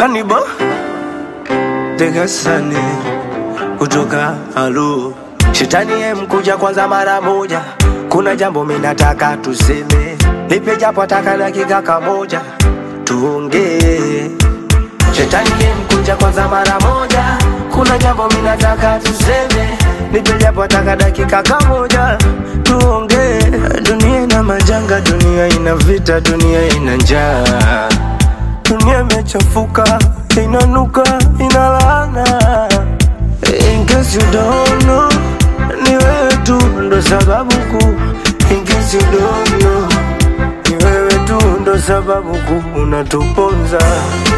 Kanibo Degasani kutoka Halo. Shetani ye mkuja kwanza mara moja, kuna jambo minataka tuseme, nipe japo ataka dakika kamoja tuongee. Shetani ye mkuja kwanza mara moja, kuna jambo minataka tuseme, nipe japo ataka dakika kamoja tuongee. Dunia ina majanga, dunia ina vita, dunia ina njaa dunia imechafuka, inanuka, ina laana. In case you don't know, ni wewe tu ndo sababu kuu. In case you don't know, ni wewe tu ndo sababu kuu unatuponza.